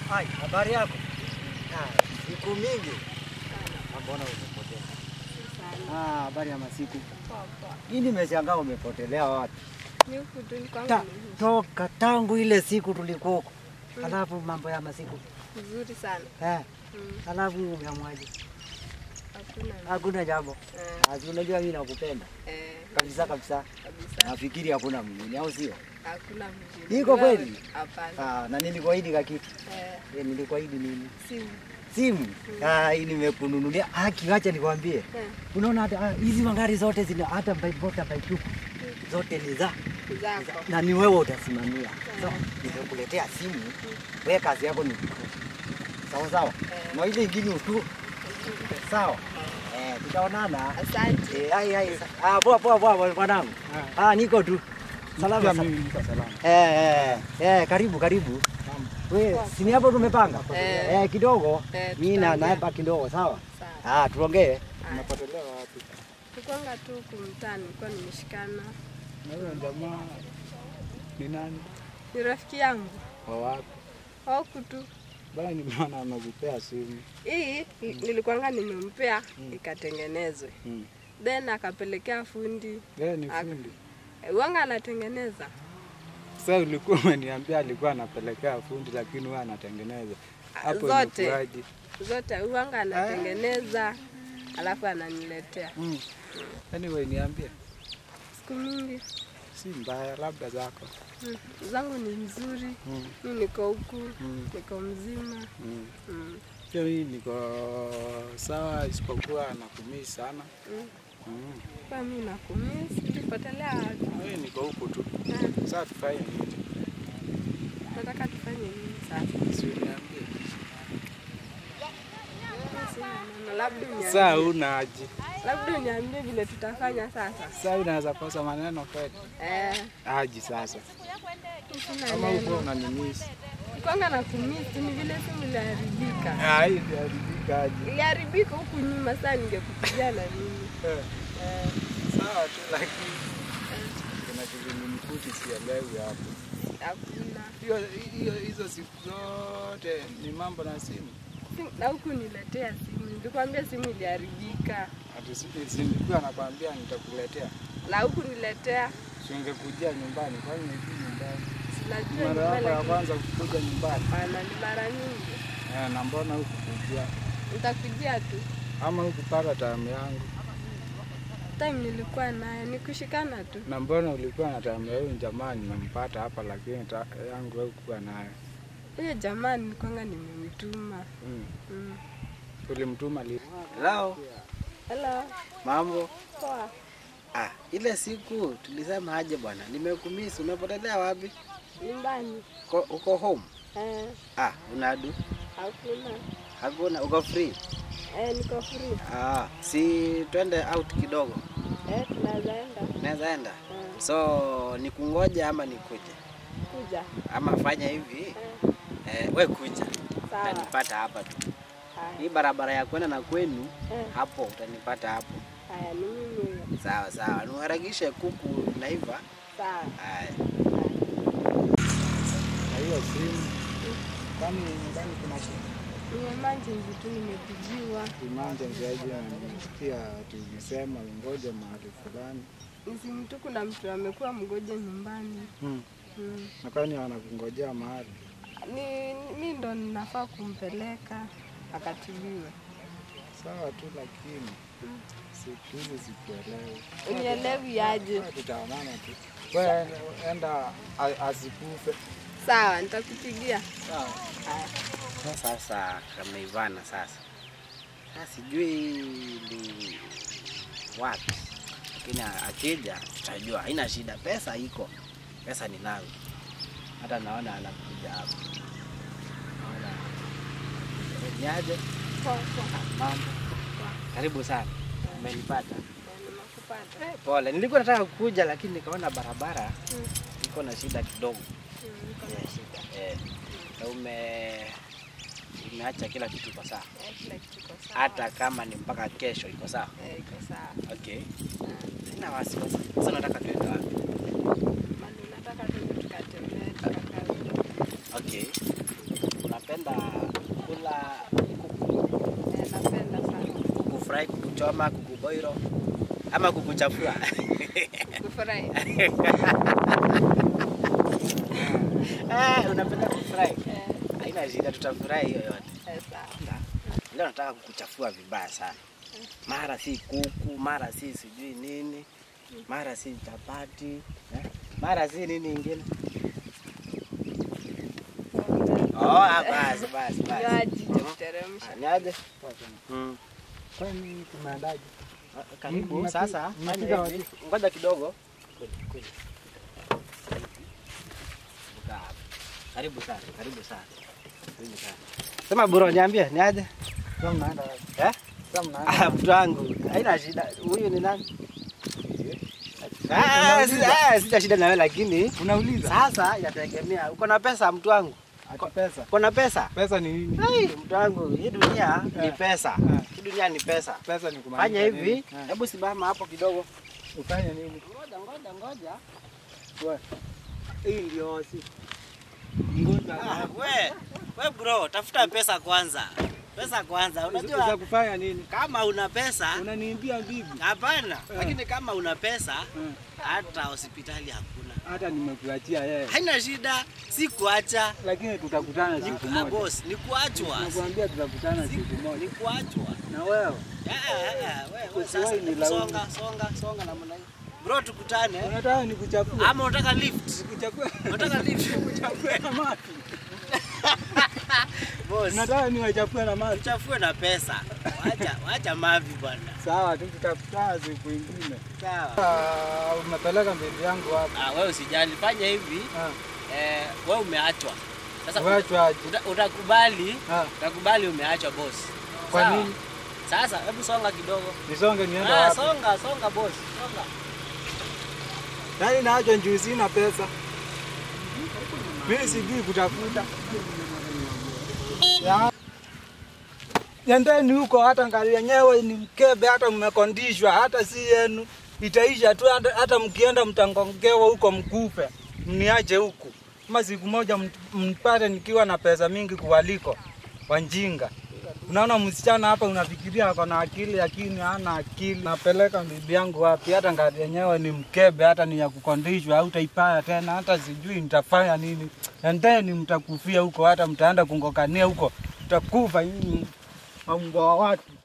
Hai, habari yako? Ah, siku mingi. Ah, Mbona umepotea? Ah, habari ya masiku. Hii nimeshangaa umepotelea wapi? Ni huku tu ni kwangu Ta, ni toka tangu ile siku tulikuwa huko. Alafu mambo ya masiku. vizuri sana. Eh, Mm, alafu umeamwaje? Hakuna Hakuna jambo. eh, Ah, si unajua mimi nakupenda. eh, Kabisa kabisa. kabisa. Nafikiri hakuna mwingine au sio? Hakuna mjini. Iko Wewe? kweli? Hapana. Ah, na nilikuahidi kakitu. Eh, Eh, nilikuahidi nini? simu. Simu. Ah, hii nimekununulia. Ah, kiwacha nikwambie. Eh, Unaona hata ah, hizi magari zote zina hata baibota baituku zote ni za zako. na ni wewe utasimamia. So, nimekuletea simu, wewe kazi yako ni kutu. Sawa sawa. Eh. Na ile ingine utu. Sawa. Eh, tutaonana. Asante. Eh, ai ai. Ah, poa poa poa mwanangu. Ah, niko tu. Salama. Pia sa- mimi niko salama. Eh, eh, eh, karibu karibu. Wewe, si ni hapo tumepanga? Eh. Eh, kidogo. Eh, Mimi na tutaongea. naepa kidogo, sawa? Sawa. Ah, tuongee. Unapotelea wapi? Tukwanga tu huku mtaa nilikuwa nimeshikana. Na huyo jamaa ni nani? Ni rafiki yangu. Wa wapi? Huku tu. Bana nimeona anazipea simu. Hii nilikuwanga nimempea ikatengenezwe. Mm. Then akapelekea fundi. Yeye ni Ak- fundi. Eh, Wanga anatengeneza. Sasa ulikuwa umeniambia alikuwa anapelekea fundi lakini wewe anatengeneza. Hapo Zote. imekuwaje? Zote uwanga anatengeneza alafu ananiletea. Mm. Anyway, niambie. Siku mingi Si mbaya labda zako. mm, zangu ni nzuri. Mm. Mi niko huku, Mm. niko mzima. Mm. Mm. Pia mimi niko sawa isipokuwa nakumii sana. Mm. Mm. Kwa mi nakumisi, tulipotelea wapi? Mimi niko huku tu. Ah, Sasa tufanye nini? Nataka tufanye nini sasa? Si uniambie. Mi sina neno, labda Saa uniambie, una aje? labda uniambie vile tutafanya sasa. Sasa unaweza kosa maneno kweli? Eh, Aji sasa. mi sina Kama uko neno. unanimisi. Kwanga na kumisi ni vile simu iliharibika. Ah, hii iliharibika aje? Iliharibika huku nyuma, saa ningekupigia na nini? Eh, Eh, Sawa tu lakini kuna kizungumkuti sielewi hapo. hakuna. Hiyo hiyo hizo siku zote ni mambo na simu. Si- na huku niletea simu, nilikwambia simu iliharibika, Ati si- si nilikuwa nakwambia nitakuletea. na huku niletea, Si ungekujia nyumbani, kwani hivi nyumbani? sinajua Mara yako nyumbani, ya lakini kwanza kukuja nyumbani. hapana, ni mara nyingi. Eh, na mbona hukukujia? Nitakujia tu Ama hukupata tamu yangu? time nilikuwa naye, ni kushikana tu. Na mbona ulikuwa na tamu ya huyu jamaa nimempata hapa lakini ta, yangu haukuwa nayo? Huyo jamaa nilikwanga nimemtuma. Mm. Mm. Ulimtuma li Hello. Hello, Mambo. poa. Ah, ile siku tulisema aje bwana, nimekumisi. Umepotelea wapi? Nyumbani Ko, uko home? eh, Ah, unadu? hakuna Hakuna, uko free? eh, niko free Ah, si twende out kidogo, eh, tunaweza enda naweza enda. eh, So nikungoja ama nikuje kuja ama fanya hivi eh, eh, we kuja, sawa. utanipata hapa tu. Haya, Hii barabara ya kwenda na kwenu eh, hapo, utanipata hapo. haya, ni mimi huyo. Sawa sawa, niharakishe kuku naiva. Sawa. Haya. na hiyo simu. Kwani nyumbani kuna shida? Ni emergency tu nimepigiwa. Emergency aje na nimesikia tulisema ngoje mahali fulani. Ni simu tu, kuna mtu amekuwa mgonjwa nyumbani. Hmm. Mm. Na kwani wanakungojea mahali? Ni mi ndo ninafaa kumpeleka akatibiwe. Sawa tu lakini siku hizi sikuelewi. Unielewi aje? Sawa, Tutaonana tu. Wewe enda a- asikufe. Sawa, nitakupigia. Sawa. Haya. Sasa kameivana sasa. Sasa sijui ni wapi, lakini akija tutajua. Haina shida, pesa iko, pesa ninazo. Hata naona anakuja hapa, naona niaje Poa, poa. mambo. Karibu sana, umenipata. Eh, Nimekupata. Eh, Pole, nilikuwa nataka kukuja lakini nikaona barabara Mm. iko na shida kidogo. Mm, niko na shida. Eh, na ume umeacha kila kitu kwa sawa, Eh, Kila kitu iko sawa. hata kama ni mpaka kesho iko sawa. Eh, iko sawa. Okay, sina wasiwasi. Sasa nataka tuende wapi? Mali unataka tu tukatembee tukakaa. Okay, unapenda kufurahi, kukuchoma, kukuboiro ama kukuchafua? Kufurahi. Eh, unapenda kufurahi? Eh, Haina shida, tutafurahi hiyo yote. eh, sawa. Leo nataka kukuchafua vibaya sana. Mara si kuku, mara si sijui nini, mara si chapati, eh? mara si nini ingine. Oh, ah, basi basi basi. Kinywaji cha kuteremsha. Ah, Niaje? Mm. Kwani tumeandaje? Ah, Karibu Mnapi- sasa. mnapiga fanya hivi. Ngoja kidogo. Kuja, kuja. Kaa hapa. Karibu sana, karibu sana. Karibu sana. Sema bro, niambie, niaje? Sasa mnaenda wapi? Eh? Sasa mnaenda Ah, wapi? mtu wangu, haina shida. Huyu ni nani? Ah, si- ah, sina shida na wewe lakini Unauliza? sasa inategemea. Uko na pesa mtu wangu? Ati pesa. Uko na pesa? Pesa ni nini? Ai, mtu wangu, hii dunia ni Eh. pesa. Eh. Hii dunia ni pesa. Pesa ni kumaanisha Fanya hivi, nini? Eh, hebu simama hapo kidogo. Ufanye nini? Ngoja, ngoja, ngoja. Wewe. Hii ndio si. Ngoja. Ah, we, we bro, tafuta pesa kwanza. Pesa kwanza. Za Unajua kufanya nini? kama una pesa, Unaniimbia bibi. hapana. Eh. Lakini kama una pesa, Eh, hata hospitali hakuna. Hata nimekuachia yeye. Haina shida, si kuacha. Lakini tutakutana Ni, siku ah, moja. boss, ni kuachwa. Nakwambia tutakutana siku Ni moja. kuachwa. Na wewe Ah, ah, ah, we, we, sasa Usiwahi nilaumu. songa, songa, songa namna hiyo. Bro, tukutane. unataka nikuchafue? Ama unataka lift? Nikuchafue? Unataka lift? Nikuchafue na maji. Boss, Unataka niwachafue na maji? uchafue na pesa. Wacha, wacha mavi bwana. Sawa, tu tutakutana siku ingine. Sawa. Ah, Umepeleka mbele yangu hapa. Ah, wewe usijali, fanya hivi. Ah, Eh, wewe umeachwa. Sasa Uachwa aje? uta, utakubali, Ah, utakubali umeachwa boss. Kwa Sawa? nini? Sasa hebu songa kidogo. Nisonge niende Ah, wapi? songa, songa boss. Songa. Yaani naachwa njuu sina pesa. Mimi sijui kutafuta. Ya. Nendeni huko hata ngari yenyewe ni mkebe hata mmekondishwa hata si yenu. Itaisha tu hata, hata mkienda mtangongewa huko mkufe. Mniache huku. Kama siku moja mt- mpate nikiwa na pesa mingi kuwaliko wanjinga. Unaona msichana hapa unafikiria ako na akili lakini hana akili. Napeleka bibi yangu wapi? Hata ngari yenyewe ni mkebe, hata ni ya kukondishwa, hautaipaya tena, hata sijui nitafanya nini. Endeni mtakufia huko, hata mtaenda kungokania huko, mtakufa nyinyi mambo wa watu.